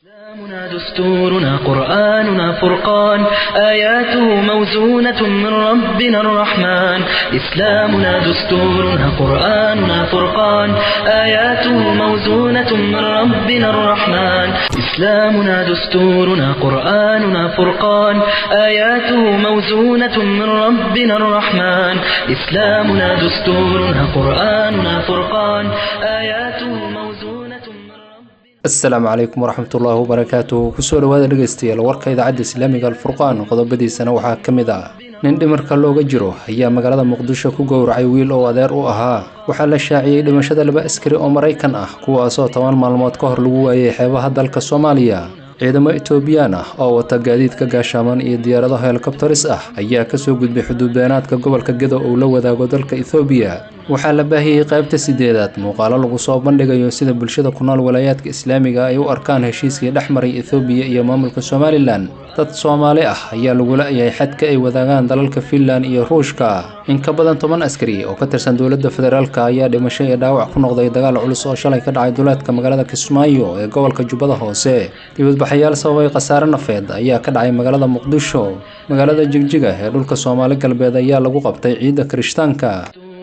إسلامنا دستورنا قرآننا فرقان آياته موزونة من ربنا الرحمن إسلامنا دستورنا قرآننا فرقان آياته موزونة من ربنا الرحمن إسلامنا دستورنا قرآننا فرقان آياته موزونة من ربنا الرحمن إسلامنا دستورنا قرآننا فرقان آياته موزونة من ربنا asalaamu calaykum waraxmatullaahi wabarakaatuh kusoo dhowaada dhegaystayaal warka idaacadda islaamiga alfurqaan qodobadiisana waxaa ka mid ah nin dhimarka looga jiro ayaa magaalada muqdisho ku gowracay wiil oo adeer u ahaa waxaa la shaaciyey dhimashada laba askari oo maraykan ah kuwaasoo toban maalmood ka hor lagu waayey xeebaha dalka soomaaliya ciidamo etoobiyaan ah oo wata gaadiidka gaashaaman iyo diyaarado helikobtaris ah ayaa kasoo gudbay xuduudbeenaadka gobolka gedo uu la wadaago dalka ethoobiya waxaa la baahiyey qaybta sideedaad muuqaalo lagu soo bandhigayo sida bulshada ku nool walaayaadka islaamiga ay u arkaan heshiiskii dhex maray ethoobiya iyo maamulka somalilan dad soomaali ah ayaa lagu la-yahay xadka ay wadaagaan dalalka finland iyo ruushka in ka badan toban askari oo ka tirsan dowladda federaalk ayaa dhimasho iyo dhaawac ku noqday dagaal culus oo shalay ka dhacay duleedka magaalada kismaayo ee gobolka jubbada hoose dibadbaxayaal sababay khasaare nafeed ayaa ka dhacay magaalada muqdisho magaalada jigjiga ee dhulka soomaali galbeed ayaa lagu qabtay ciidda kirishtaanka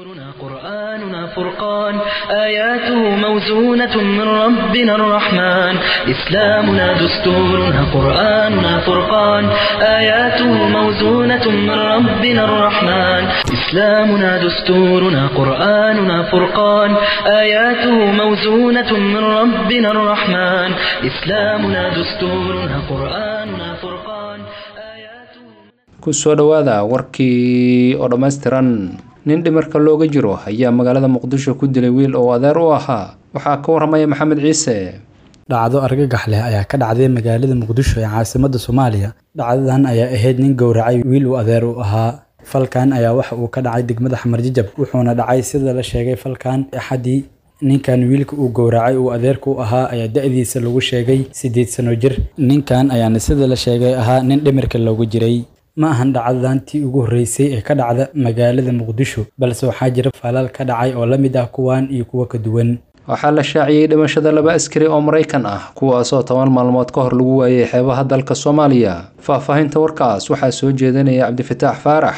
دستورنا قرآننا فرقان آياته موزونة من ربنا الرحمن إسلامنا دستورنا قرآننا فرقان آياته موزونة من ربنا الرحمن إسلامنا دستورنا قرآننا فرقان آياته موزونة من ربنا الرحمن إسلامنا دستورنا قرآننا فرقان آياته kusoo dhowaada warkii oo dhammaystiran nin dhimarka looga jiro ayaa magaalada muqdisho ku dilay wiil oo adeer u ahaa waxaa ka waramaya maxamed ciise dhacdo argagax leh ayaa ka dhacday magaalada muqdisho ee caasimadda soomaaliya dhacdadan ayaa ahayd nin gowracay wiil uu adeer u ahaa falkan ayaa waxa uu ka dhacay degmada xamarjijab wuxuuna dhacay sida la sheegay falkan axadii ninkan wiilka uu gowracay uu adeerka u ahaa ayaa da-diisa lagu sheegay siddeed sano jir ninkan ayaana sida la sheegay ahaa nin dhimirka loogu jiray ma ahan dhacdadan tii ugu horreysay ee ka dhacda magaalada muqdisho balse waxaa jira falal ka dhacay oo la mid ah kuwan iyo kuwo ka duwan waxaa la shaaciyey dhimashada laba askari oo maraykan ah kuwaasoo toban maalmood ka hor lagu waayey xeebaha dalka soomaaliya faahfaahinta warkaas waxaa soo jeedinaya cabdifataax faarax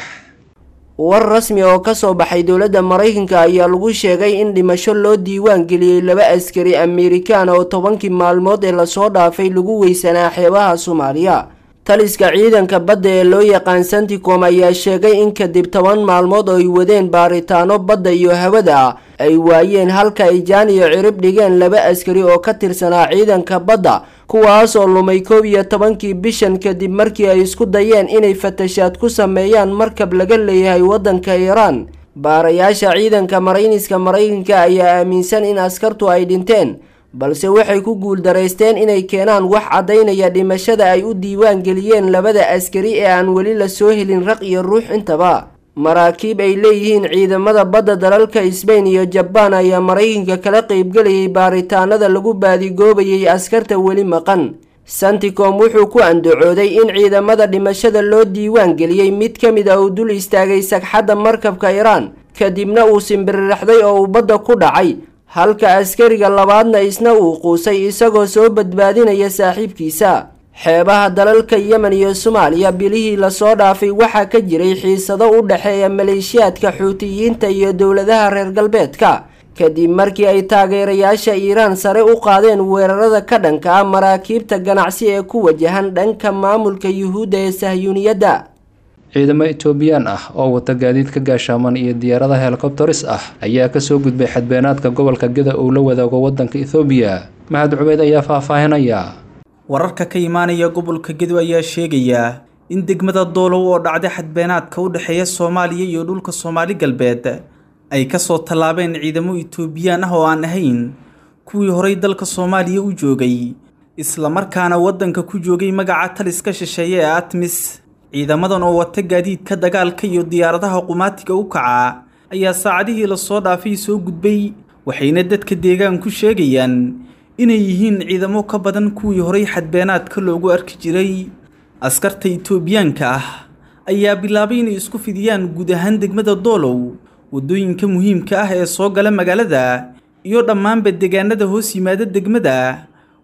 war rasmi oo ka soo baxay dowladda maraykanka ayaa lagu sheegay in dhimasho loo diiwaan geliyey laba askari amerikaan oo tobankii maalmood ee lasoo dhaafay lagu weysanaa xeebaha soomaaliya taliska ciidanka badda ee loo yaqaan santicom ayaa sheegay in kadib toban maalmood oo ay wadeen baaritaano badda iyo hawada ah ay waayeen halka ay jaan iyo cirib dhigeen laba askari oo ka tirsanaa ciidanka badda kuwaas oo lumay koob iyo tobankii bishan kadib markii ay isku dayeen inay fatashaad ku sameeyaan markab laga leeyahay waddanka iiraan baarayaasha ciidanka marayniska maraykanka ayaa aaminsan in askartu ay dhinteen balse waxay ku guuldaraysteen inay keenaan wax caddaynaya dhimashada ay u diiwaan geliyeen labada askari ee aan weli la soo helin raq iyo ruux intaba maraakiib ay leeyihiin ciidamada badda dalalka sbain iyo jabaan ayaa maraykanka kala qeybgelayay baaritaanada lagu baadigoobayay askarta weli maqan santicom wuxuu ku andacooday in ciidamada dhimashada loo diiwaan geliyey mid ka mid a uu dul istaagay sagxadda markabka iiraan kadibna uu simbiriraxday oo uu badda ku dhacay halka askariga labaadna isna uu quusay isagoo soo badbaadinaya saaxiibkiisa xeebaha dalalka yemen iyo soomaaliya bilihii lasoo dhaafay waxaa ka jiray xiisado u dhexeeya maleeshiyaadka xuutiyiinta iyo dowladaha reer galbeedka kadib markii ay taageerayaasha iiraan sare u qaadeen weerarada ka dhanka ah maraakiibta ganacsi ee ku wajahan dhanka maamulka yuhuudda ee sahyuuniyadda ciidamo etoobiyaan ah oo wata gaadiidka gaashaaman iyo diyaarada helikobtaris ah ayaa kasoo gudbay xadbeenaadka gobolka geda uu la wadaago wadanka ethoobiya maxad cubeyd ayaa faahfaahinaya wararka ka imaanaya gobolka gedo ayaa sheegaya in degmada doolow oo dhacday xadbeenaadka u dhexeeya soomaaliya iyo dhulka soomaali galbeed ay kasoo tallaabeen ciidamo etoobiyaan ah oo aan ahayn kuwii horay dalka soomaaliya u joogay islamarkaana waddanka ku joogay magaca taliska shisheeye ee atmis ciidamadan oo wata gaadiidka dagaalka iyo diyaaradaha qumaatiga u kaca ayaa saacadihii lasoo dhaafay soo gudbay waxayna dadka deegaanku sheegayaan inay yihiin ciidamo ka badan kuwii horay xadbeenaadka loogu arki jiray askarta itoobiyaanka ah ayaa bilaabay inay isku fidiyaan guud ahaan degmada doolow waddooyinka muhiimka ah ee soo gala magaalada iyo dhammaanba deegaanada hoos yimaada degmada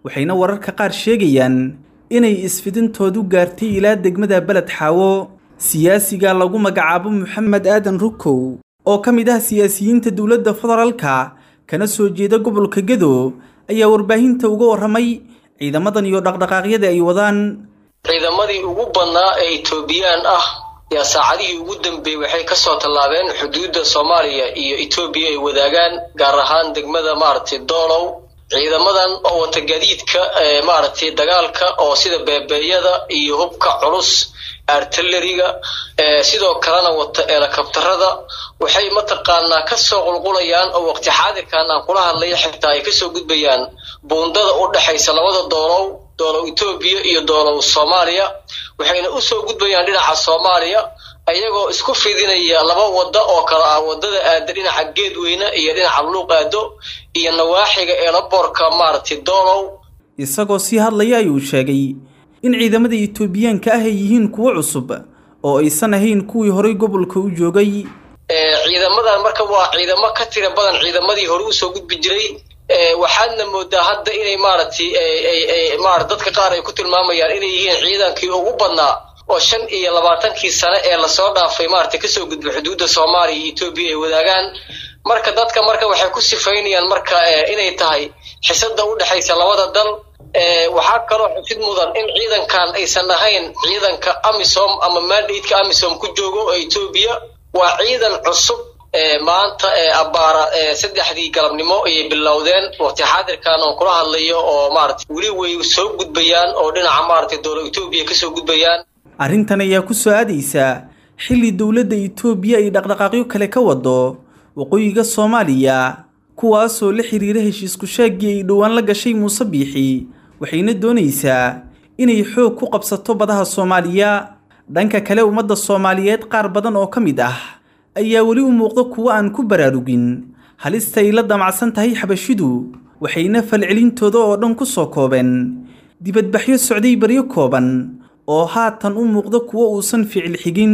waxayna wararka qaar sheegayaan inay isfidintoodu gaartay ilaa degmada beled xaawo siyaasiga lagu magacaabo moxamed aadan rukow oo ka mid ah siyaasiyiinta dowladda federaalka kana soo jeeda gobolka gedo ayaa warbaahinta uga warramay ciidamadan iyo dhaqdhaqaaqyada ay wadaan ciidamadii ugu badnaa ee etoobiyaan ah yaa saacadihii ugu dambeeyey waxay kasoo tallaabeen xuduudda soomaaliya iyo etoobiya ay wadaagaan gaar ahaan degmada maaragtay doolow ciidamadan oo wata gadiidka maaragtay dagaalka oo sida beebeeyada iyo hubka culus artilleriga sidoo kalena wata eelakabtarada waxay mataqaanaa kasoo qulqulayaan oo waqti xaadirkan aan kula hadlaya xitaa ay kasoo gudbayaan buundada u dhexaysa labada doolow doolow etoobiya iyo doolow soomaaliya waxayna usoo gudbayaan dhinaca soomaaliya ayagoo isku fidinaya laba wadda oo kale ah wadada aada dhinaca geedweyne iyo dhinaca luuq aado iyo nawaaxiga eelaboorka maaragtay doolow isagoo sii hadlaya ayuu sheegay in ciidamada etoobiyaanka ah ay yihiin kuwo cusub oo aysan ahayn kuwii horay gobolka u joogay ciidamadan marka waa ciidamo ka tira badan ciidamadii hore usoo gudbi jiray waxaadna moodaa hadda inay maaragtay mara dadka qaar ay ku tilmaamayaan inay yihiin ciidankii ugu badnaa oo shan iyo labaatankii sane ee lasoo dhaafay maaragtay kasoo gudbay xuduudda soomaaliya iyo etoobiya ay wadaagaan marka dadka marka waxay ku sifaynayaan marka inay tahay xisada u dhexaysa labada dal waxaa kaloo xusid mudan in ciidankan aysan ahayn ciidanka amisom ama mandateka amisom ku joogo oo etoobiya waa ciidan cusub maanta abbaara saddexdii galabnimo ayay bilowdeen waqti xaadirkan oo kula hadlayo oo maarata weli way soo gudbayaan oo dhinaca maaragtay dowla etoobiya kasoo gudbayaan arrintan ayaa ku soo aadaysaa xilli dowladda etoobiya ay dhaqdhaqaaqyo kale ka wado waqooyiga soomaaliya kuwaasoo la xiriira heshiisku shaagii ay dhowaan la gashay muuse biixi waxayna doonaysaa inay xoog ku qabsato badaha soomaaliya dhanka kale ummadda soomaaliyeed qaar badan oo ka mid ah ayaa weli u muuqda kuwo aan ku baraarugin halista ay la damacsan tahay xabashidu waxayna falcelintooda oo dhan ku soo koobeen dibadbaxyo socday baryo kooban oo haatan u muuqda kuwo uusan ficil xigin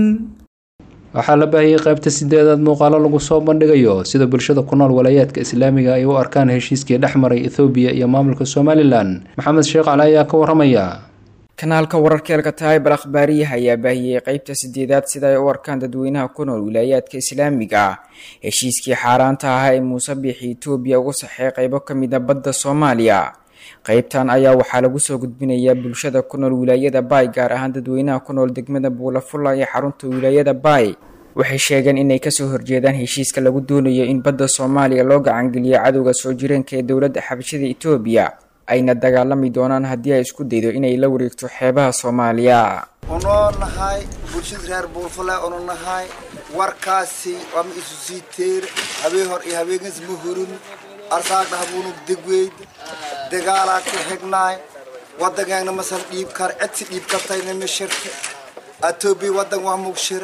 waxaa la baahiyey qaybta sideedaad muuqaalo lagu soo bandhigayo sida bulshada ku nool walaayaadka islaamiga ay u arkaan heshiiskii dhex maray ethoobiya iyo maamulka somalilan maxamed sheekh cali ayaa ka waramaya kanaalka wararkeelka taaybar akhbaariyaha ayaa baahiyey qeybta sideedaad sida ay u arkaan dadweynaha ku nool wilaayaadka islaamiga ah heshiiskii xaaraanta ahaa ee muuse biixi etoobiya uga saxey qeybo ka mid a badda soomaaliya qeybtan ayaa waxaa lagu soo gudbinayaa bulshada ku nool wilaayada baay gaar ahaan dadweynaha ku nool degmada buulafulla ee xarunta wilaayada baay waxay sheegeen inay kasoo horjeedaan heshiiska lagu doonayo in badda soomaaliya loo gacangeliyo cadowga soo jireenka ee dowladda xabashada etoobiya ayna dagaalami doonaan haddii ay isku daydo inay la wareegto xeebaha soomaaliya unoo nahay bulshada reer buulfule unu nahay warkaasi wama isu sii teer habeen hor iyo habeenkas ma hurin arsaagdhahabuunug degweyd dagaalaa ka xignaay waddangeegna masal dhiib kar cidsi dhiib kartayna ma shirta atoobiya waddan waa mugshir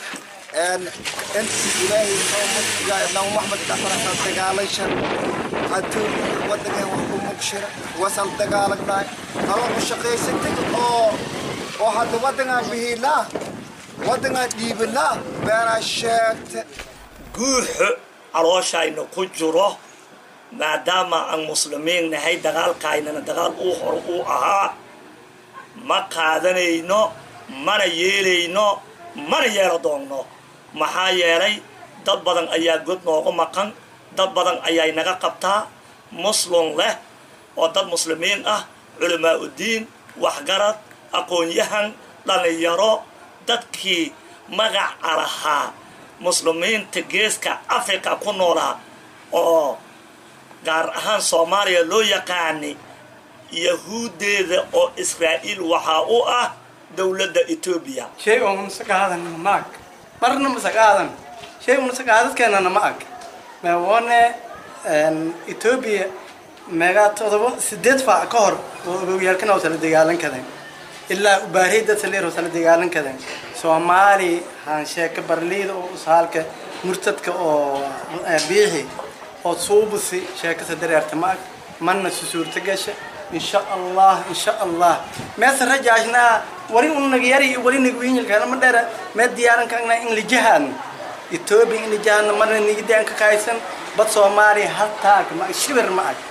inti ilaahay nabi maxmed dhaqanasal dagaalashan atoobiya waddangeeg wax ku mugshira wasal dagaalagnaay alo u shaqaysatay oo oo hadda waddangaan bihiilaa waddangaan dhiibilaa beenaa sheegta guuxo calooshayna ku jiro maadaama aan muslimiin nahay dagaalkaynana dagaal uu hor uu ahaa ma qaadanayno mana yeelayno mana yeelo doonno maxaa yeelay dad badan ayaa god noogu maqan dad badan ayay naga qabtaa muslum leh oo dad muslimiin ah culamaa uddiin waxgarad aqoon-yahan dhallinyaro dadkii magaca lahaa muslimiinta geeska africa ku noolaa oo gaar ahaan soomaaliya loo yaqaanay yahuuddeeda oo israa'iil waxaa u ah dowladda etoobiya shay oo unasa qaadanna ma ag marna masa qaadan shay unasa qaadadkeenana ma ag meewone etoobiya meegaa todoba sideed faac ka hor oo ogowyaalkana oo tala dagaalan kadeen ilaa ubaarey dad saleer oo tala dagaalan kadeen soomaali haan sheeka barliida oo usaalka murtadka oo biixi oo suubusi sheekasa dareerta ma ag mana susuurta gasha insha allah insha allah meesa rajaashnaa wali unagyari wali nagwiinyilkaana ma dheera mee diyaaran kaagna in lijahaadna etoobiya in lijahaadna marna nigidaan ka kaaysan bad soomaaliya haltaag ma ag shibir ma ag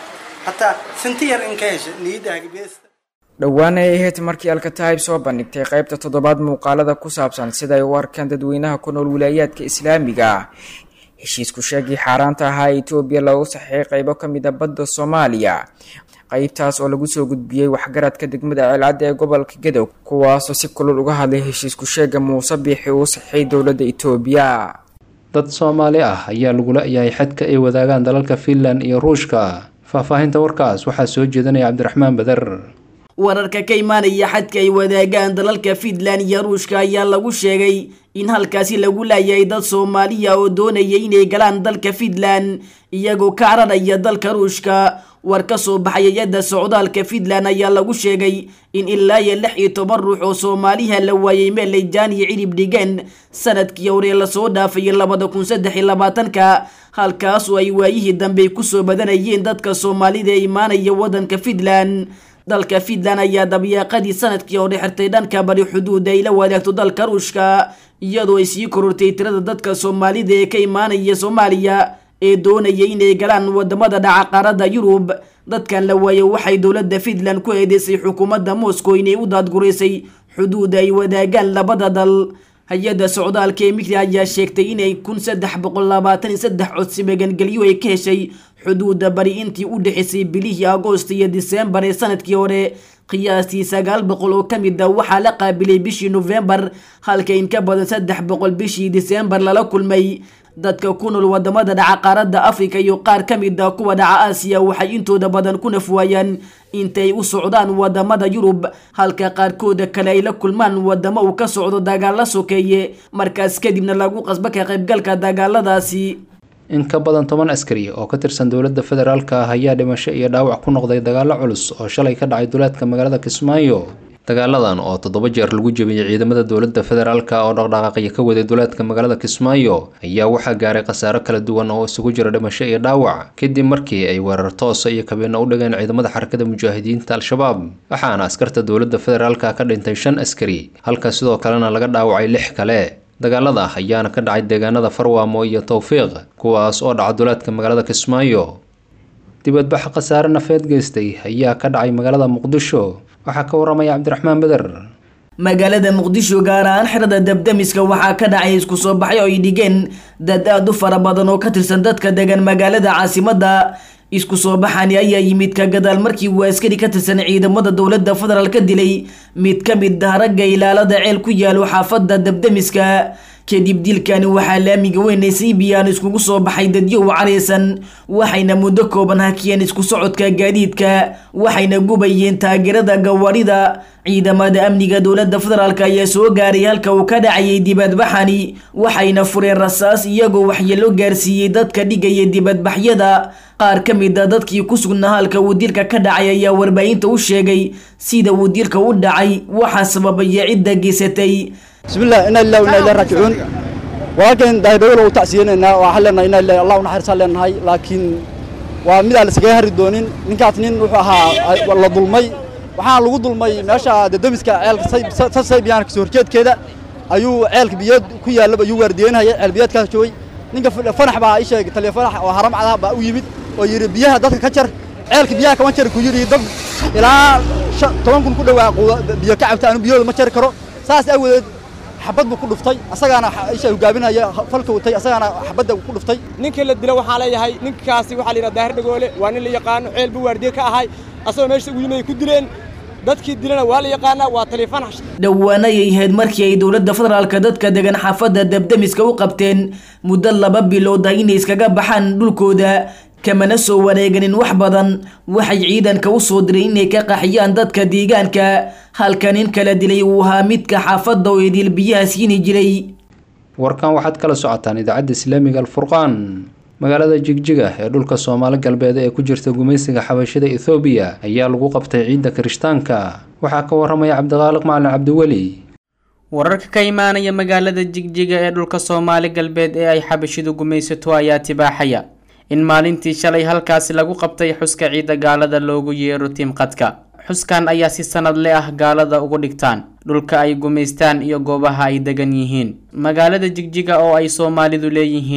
hataa sinti yar in ka hesha niyadaaga beesta dhowaan ay ahayd markii alkataib soo bandhigtay qaybta toddobaad muuqaalada ku saabsan sida ay u arkaan dadweynaha ku nool wilaayaadka islaamiga ah heshiisku sheegii xaaraanta ahaa ee etoobiya loogu saxeeyay qaybo ka mid a badda soomaaliya qaybtaas oo lagu soo gudbiyey waxgaradka degmada ceelcadda ee gobolka gadow kuwaasoo si kulul uga hadlay heshiisku sheega muuse biixi uu saxeeyay dowladda etoobiya dad soomaali ah ayaa lagu la-yahay xadka ay wadaagaan dalalka finland iyo ruushka faahfaahinta warkaas waxaa soo jeedanaya cabdiraxmaan bader wararka ka imaanaya xadka ay wadaagaan dalalka fiinland iyo ruushka ayaa lagu sheegay in halkaasi lagu laayay dad soomaaliya oo doonaya inay galaan dalka fiinland iyagoo ka cararaya dalka ruushka war ka soo baxay hay-adda socdaalka fiinland ayaa lagu sheegay in ilaa iyo lix iyo toban ruux oo soomaaliha la waayay meel ay jaaniyo cirib dhigeen sanadkii hore lasoo dhaafay labada kun saddex iyo labaatanka halkaas oo ay waayihii dambe kusoo badanayeen dadka soomaalida ee imaanaya waddanka fiinland dalka fiinland ayaa dabyaaqadii sanadkii hore xirtay dhanka bari xuduuda ay la wadaagto dalka ruushka iyadoo ay sii korortay tirada dadka soomaalida ee ka imaanaya soomaaliya ee doonaya inay galaan wadamada dhaca qaaradda yurub dadkan la waayo waxay dowladda fiinland ku eedeysay xukuumadda moscow inay u daadguraysay xuduuda ay wadaagaan labada dal hay-adda socdaalka ee migri ayaa sheegtay inay kun saddex boqol labaatan iyo saddex codsi magangelyo ay ka heshay xuduuda bari intii u dhexaysay bilihii agoost iyo diseembar ee sanadkii hore qiyaastii sagaal boqol oo ka mid a waxaa la qaabilay bishii nofembar halka in ka badan saddex boqol bishii diseembar lala kulmay dadka ku nool wadamada dhaca qaaradda afrika iyo qaar ka mid a kuwa dhaca aasiya waxay intooda badan ku nafwaayaan intay u socdaan wadamada yurub halka qaarkooda kale ay la kulmaan wadamo uu ka socdo dagaalla sokeeye markaas kadibna lagu qasbo ka qaybgalka dagaaladaasi in ka badan toban askari oo ka tirsan dowladda federaalka ah ayaa dhimasho iyo dhaawac ku noqday dagaallo culus oo shalay ka dhacay duleedka magaalada kismaayo dagaaladan oo toddoba jeer lagu jebiyey ciidamada dowladda federaalka oo dhaqdhaqaaqya ka waday duleedka magaalada kismaayo ayaa waxaa gaaray khasaaro kala duwan oo isugu jira dhimasho iyo dhaawac kadib markii ay weerar toosa iyo kabiino u dhigeen ciidamada xarakada mujaahidiinta al-shabaab waxaana askarta dowladda federaalka ka dhintay shan askari halka sidoo kalena laga dhaawacay lix kale dagaalada ayaana ka dhacay deegaanada farwaamo iyo towfiiq kuwaas oo dhaca duleedka magaalada kismaayo dibadbax khasaare nafeed geystay ayaa ka dhacay magaalada muqdisho waxaa ka waramaya cabdiraxmaan beder magaalada muqdisho gaar ahaan xerada dabdamiska waxaa ka dhacay isku soo baxay oo ay dhigeen dad aada u fara badan oo ka tirsan dadka degan magaalada caasimadda isku soo baxani ayaa yimid ka gadaal markii uu askari ka tirsan ciidamada dowladda federaal ka dilay mid ka mid ah ragga ilaalada ceel ku yaalo xaafadda dabdamiska kadib dilkani waxaa laamiga weynay siibiyaan iskugu soo baxay dadyo u careysan waxayna muddo kooban hakiyeen isku socodka gaadiidka waxayna gubayeen taageerada gawaarida ciidamada amniga dowladda federaalk ayaa soo gaaray halka uu ka dhacayay dibadbaxani waxayna fureen rasaas iyagoo waxyeelo gaarsiiyey dadka dhigaya dibadbaxyada qaar ka mid a dadkii ku sugnaa halka uu dilka ka dhacay ayaa warbaahinta u sheegay sida uu dilka u dhacay waxaa sababaya cidda geysatay bismillah inaa lillahi wa inaa ilaihi raajicuun walaalkeen daahidhawol u tacsiyeenaynaa waxaan leenahay inaa lillahi allah u naxariisaan leenahay laakiin waa mid aan la iskaga hari doonin ninkaas nin wuxuu ahaa la dulmay waxaana lagu dulmay meesha dadamiska ceelka saybiyaan kasoo horjeedkeeda ayuu ceelka biyood ku yaallaba ayuu waardiyeynaya ceel biyoodkaas joogay ninka fanax baa ii sheegay taliya fanax oo haram cadaha baa u yimid oo yidhi biyaha dadka ka jar ceelka biyaha kama jari ku yidhi dad ilaa toban kun ku dhowaa biyo ka cabta anu biyooda ma jari karo saas aawadeed xabad buu ku dhuftay asagaana isha hogaaminaya falka watay asagaana xabadda ku dhuftay ninkii la dilo waxaa leeyahay ninkaasi waxaa la yidhaha daahir dhagoole waa nin la yaqaano ceel buu waardiye ka ahay asagoo meesha ugu yimid ay ku dileen dadkii dilana waa la yaqaanaa waa taleefanax dhowaanayay ahayd markii ay dowladda federaalka dadka degan xaafadda dabdamiska u qabteen muddo laba bilood ah inay iskaga baxaan dhulkooda kamana soo wareeganin wax badan waxay ciidanka u soo diray inay ka qaxiyaan dadka deegaanka halka nin kala dilay uu ahaa midka xaafadda oo idil biyaha siini jiray warkan waxaad kala socotaan idaacadda islaamiga alfurqaan magaalada jigjiga ee dhulka soomaali galbeed ee ku jirta gumaysiga xabashada ethoobiya ayaa lagu qabtay ciidda kirishtaanka waxaa ka waramaya cabdiqaaliq macalin cabdiweli wararka ka imaanaya magaalada jigjiga ee dhulka soomaali galbeed ee ay xabashidu gumaysato ayaa tibaaxaya in maalintii shalay halkaasi lagu qabtay xuska ciidda gaalada loogu yeero tiimqadka xuskan ayaa si sanadle ah gaalada ugu dhigtaan dhulka ay gumaystaan iyo goobaha ay degan yihiin magaalada jigjiga oo ay soomaalidu leeyihiin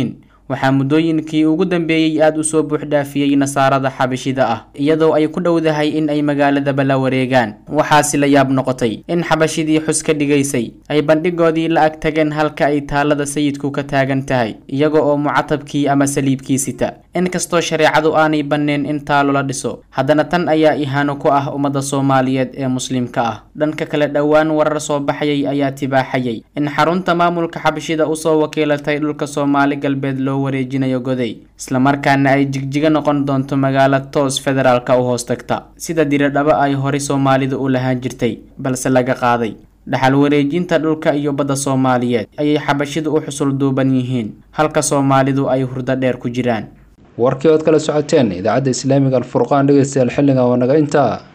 waxaa muddooyinkii ugu dambeeyey aada u soo buuxdhaafiyey nasaarada xabashida ah iyadoo ay ku dhowdahay in ay magaaladaba la wareegaan waxaasi la yaab noqotay in xabashidii xus ka dhigaysay ay bandhigoodii la ag tageen halka ay taalada sayidku ka taagan tahay iyaga oo mucatabkii ama saliibkii sita inkastoo shareecadu aanay banneen in taalo la dhiso haddana tan ayaa ihaano ku ah ummadda soomaaliyeed ee muslimka ah dhanka kale dhowaan warar soo baxayay ayaa tibaaxayay in xarunta maamulka xabashida usoo wakiilatay dhulka soomaali galbeed loo wareejinayo goday islamarkaana ay jigjiga noqon doonto magaalo toos federaalka u hoos tagta sida diradhaba ay horay soomaalidu u lahaan jirtay balse laga qaaday dhaxal wareejinta dhulka iyo badda soomaaliyeed ayay xabashidu u xusul duuban yihiin halka soomaalidu ay hurdo dheer ku jiraan warkii ood kala socoteen idaacadda islaamiga alfurqaan dhegeystayaal xilligan waa naga intaa